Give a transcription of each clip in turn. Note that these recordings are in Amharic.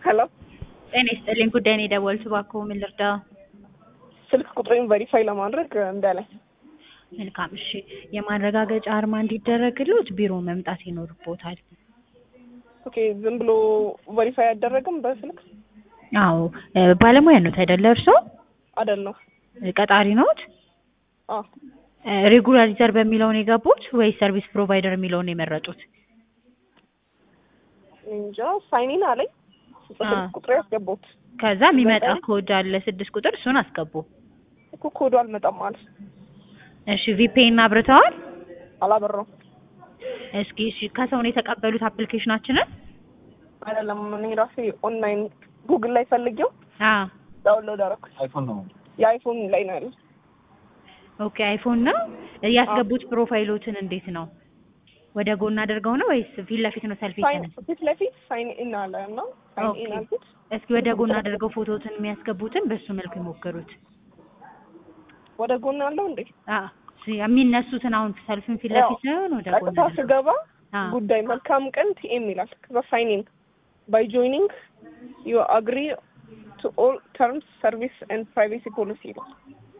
ሄሎ ጤና ይስጥልኝ። ጉዳይ ነው የደወልኩት። እባክዎ ምን ልርዳ? ስልክ ቁጥሬን ቬሪፋይ ለማድረግ እምቢ አለኝ። መልካም እሺ። የማረጋገጫ አርማ እንዲደረግልዎት ቢሮ መምጣት ይኖርቦታል። ኦኬ ዝም ብሎ ቬሪፋይ አይደረግም በስልክ አዎ እ ባለሙያ ኖት አይደለ እርስዎ? አይደለም? ቀጣሪ ኖት? አዎ ሬጉላሪዘር በሚለው ነው የገቡት ወይስ ሰርቪስ ፕሮቫይደር የሚለውን ነው የመረጡት? እንጃ ሳይኒን አለኝ አ ስልክ ቁጥሬ ያስገባሁት ከዛ የሚመጣ በጣም- ኮድ አለ ስድስት ቁጥር እሱን አስገቡ። እኮ ኮዱ አልመጣም ማለት እሺ ቪፒኤን አብርተዋል? አላበራውም። እስኪ እሺ ከሰው ነው የተቀበሉት አፕሊኬሽናችንን? አይደለም እኔ ራሴ ኦንላይን ጉግል ላይ ፈልጌው አ ዳውንሎድ አደረኩት። አይፎን ነው። የአይፎን ላይ ነው ያለው። ኦኬ አይፎን ነው ያስገቡት። ፕሮፋይሎትን እንዴት ነው ወደ ጎን አድርገው ነው ወይስ ፊት ለፊት ነው ሰልፊ ሳይን የተነሳ? ፊት ለፊት ሳይን ኢን አለ እና ሳይን ኢን ኦኬ። አልኩት። እስኪ ወደ ጎን አድርገው ፎቶትን የሚያስገቡትን በሱ መልኩ ይሞክሩት። ወደ ጎን አለው እንዴ? አ ሲ- የሚነሱትን አሁን ሰልፍን ፊት ለፊት ሳይሆን ወደ ጎን ቀጥታ አድርገው። ስገባ አ ጉዳይ መልካም ቀን ቲኤም ይላል። ከዛ ሳይን ኢን ባይ ጆይኒንግ ዩ አግሪ ቱ ኦል ተርምስ ሰርቪስ ኤንድ ፕራይቬሲ ፖሊሲ ይላል።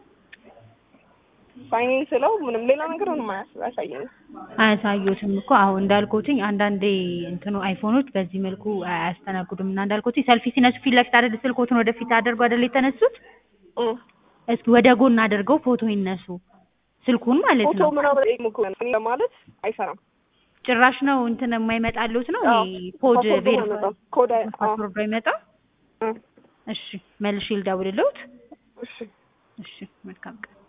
ሳይን ኢን ስለው ምንም ሌላ ነገር ምንም አያስ- አያሳየኝም። አያሳዩትም እኮ አሁን እንዳልኩትኝ አንዳንዴ እንትኑ አይፎኖች በዚህ መልኩ አያስተናግዱም እና እንዳልኩትኝ ሰልፊ ሲነሱ ፊት ለፊት አይደል ስልኮትን ወደፊት አድርገው አይደል የተነሱት እም። እስኪ ወደ ጎን አድርገው ፎቶ ይነሱ ስልኩን ማለት ፎቶ ነው ምናምን ጠይቅ እኮ ለማለት አይሰራም። ጭራሽ ነው እንትን የማይመጣሉት ነው አዎ፣ ይሄ ኮድ ፓስወርዱ ቬሪፋይ አይመጣም። ኮድ አይ- አዎ። ፓስወርዱ አይመጣም እም። እሺ መልሼ ልደውልልዎት እሺ እሺ መልካም ቀን